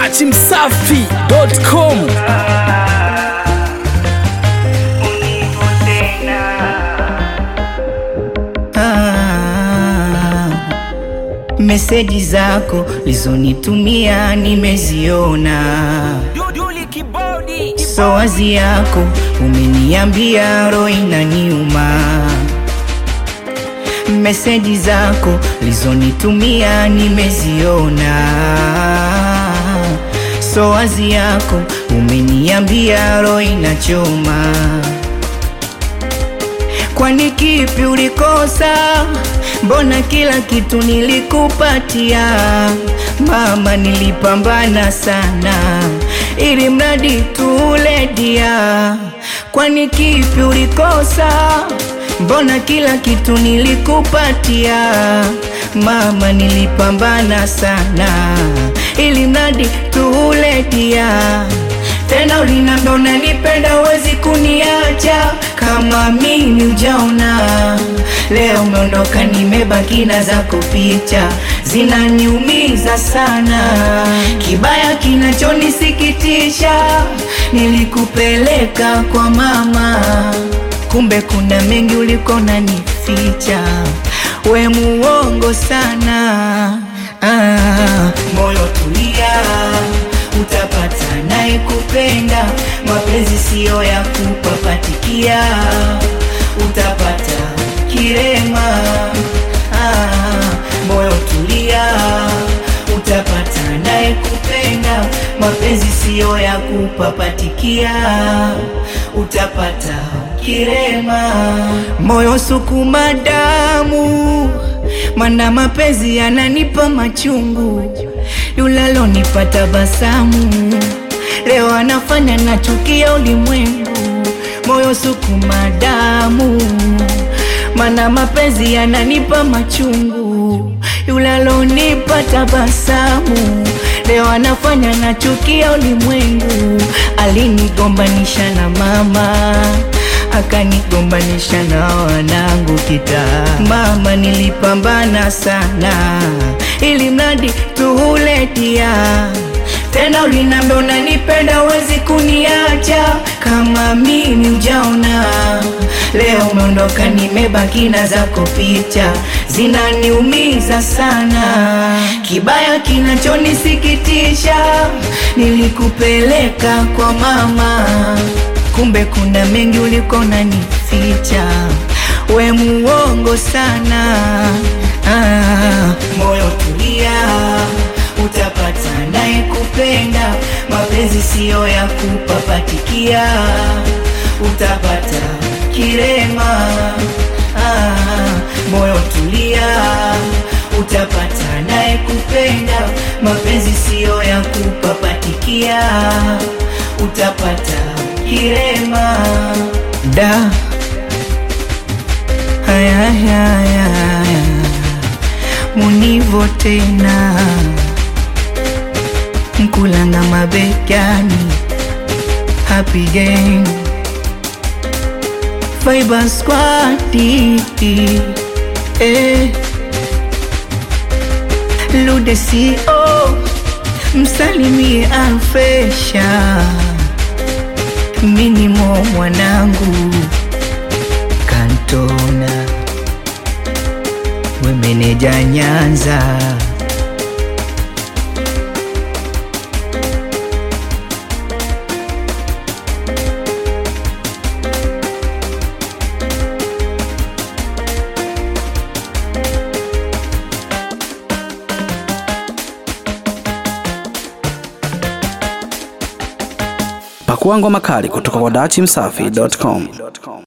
dachimsafi.com Ah, meseji zako lizonitumia nimeziona, so wazi yako umeniambia roho inaniuma. Meseji zako lizonitumia nimeziona, so wazi yako umeniambia roho inachoma. Kwani kipi ulikosa? Mbona kila kitu nilikupatia mama, nilipambana sana ili mradi tuledia. Kwani kipi ulikosa? Mbona kila kitu nilikupatia mama, nilipambana sana ili mradi tuledia tena ulinambia unanipenda uwezi kuniacha kama mimi ujaona. Leo umeondoka, nimebaki na zako picha zinaniumiza sana. Kibaya kinachonisikitisha, nilikupeleka kwa mama, kumbe kuna mengi ulikuwa unanificha. We muongo sana. Ah, moyo tulia utapata naye kupenda. Mapenzi siyo ya kupapatikia, utapata kirema. Ah, moyo tulia, utapata naye kupenda. Mapenzi siyo ya kupapatikia, utapata kirema. Moyo sukuma damu, mana mapenzi yananipa machungu yulalonipa tabasamu leo anafanya nachukia ulimwengu. Moyo sukuma damu, mana mapenzi yananipa machungu. Yulalonipa tabasamu leo anafanya nachukia ulimwengu. Alinigombanisha na mama akanigombanisha na wanangu kitaa. Mama, nilipambana sana ili mradi tuhuletia. Tena ulinambia unanipenda uwezi kuniacha kama mimi ujaona. Leo umeondoka, nimebaki na zako picha zinaniumiza sana. Kibaya kinachonisikitisha, nilikupeleka kwa mama kumbe kuna mengi ulikuwa unanificha. We muongo sana. Ah, moyo tulia, utapata naye kupenda. Mapenzi siyo ya kupapatikia, utapata kirema. Ah, moyo tulia, utapata naye kupenda. Mapenzi siyo ya kupapatikia, utapata kirema da haya haya haya munivo tena mkulanga mabegani happy gang Fiber Squad eh. Lude CO msalimie Alfesha minimo mwanangu kantona wemeneja Nyanza pakua ngoma kali kutoka kwa dachimsafi.com